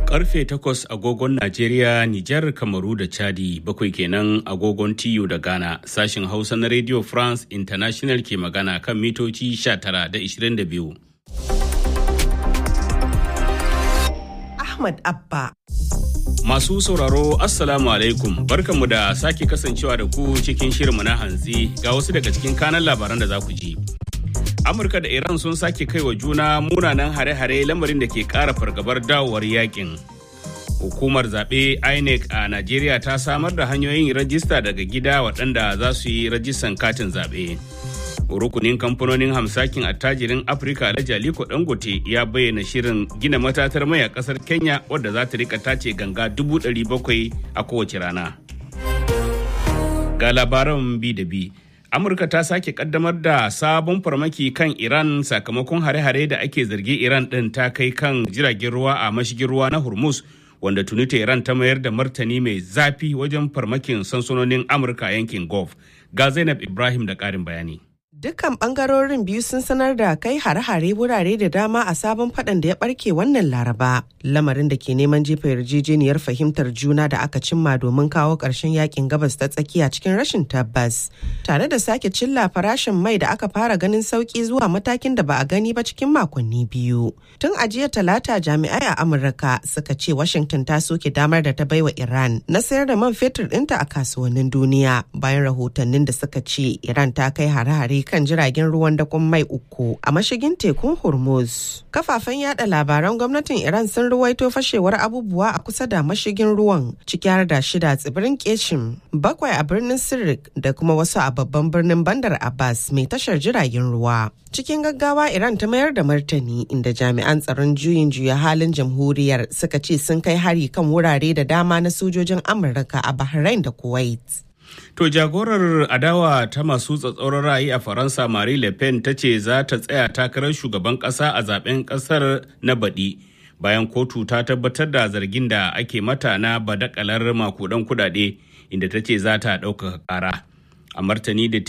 Karfe takwas agogon Najeriya, Nijar, Kamaru da Chadi bakwai kenan agogon TU da Ghana sashin Hausa na Radio France International ke magana kan mitoci 19 da 22. Ahmad Abba. Masu sauraro Assalamu alaikum barkanmu da sake kasancewa da ku cikin shirinmu na hanzi ga wasu daga cikin kanan labaran da za ku ji. Amurka da Iran sun sake kai wa juna munanan hare-hare lamarin da ke ƙara fargabar dawowar yakin. Hukumar zaɓe INEC a Najeriya ta samar da hanyoyin rajista daga gida waɗanda za su yi rajistan katin zaɓe. Rukunin kamfanonin hamsakin attajirin Afirka da Jaliko Dangote ya bayyana shirin gina matatar mai a ƙasar Kenya wadda za ta rika tace ganga dubu ɗari bakwai a kowace rana. Ga labaran bi da bi. Amurka ta sake kaddamar da sabon farmaki kan Iran sakamakon hare-hare da ake zargi Iran ɗin ta kai kan jiragen ruwa a mashigin ruwa na Hormuz wanda tuni Iran ta mayar da martani mai zafi wajen farmakin sansanonin Amurka yankin Gulf. Ga Zainab Ibrahim da ƙarin bayani. Dukkan bangarorin biyu sun sanar da kai hare-hare wurare da dama a sabon fadan da ya barke wannan laraba. Lamarin da ke neman jefa yarjejeniyar fahimtar juna da aka cimma domin kawo ƙarshen yakin gabas ta tsakiya cikin rashin tabbas. Tare da sake cilla farashin mai da aka fara ganin sauki zuwa matakin da ba a gani ba cikin makonni biyu. Tun a jiya talata jami'ai a Amurka suka ce Washington ta soke damar da ta baiwa Iran na sayar da man fetur ɗinta a kasuwannin duniya bayan rahotannin da suka ce Iran ta kai hare-hare kan jiragen ruwan dakon mai uku a mashigin tekun hormuz kafafen yada labaran gwamnatin iran sun ruwaito fashewar abubuwa a kusa da mashigin ruwan ciki har da shida tsibirin keshim bakwai a birnin sirik da kuma wasu a babban birnin bandar abbas mai tashar jiragen ruwa cikin gaggawa iran ta mayar da martani inda jami'an tsaron juyin juya halin jamhuriyar suka ce sun kai hari kan wurare da dama na sojojin amurka a bahrain da kuwait To jagorar adawa ta masu tsatsauran ra'ayi a Faransa Marie Le Pen ta ce za ta tsaya takarar shugaban ƙasa a zaben ƙasar na baɗi bayan kotu ta tabbatar da zargin da ake mata na badakalar makudan kudade inda ta ce za ta ɗaukaka ƙara. A martani da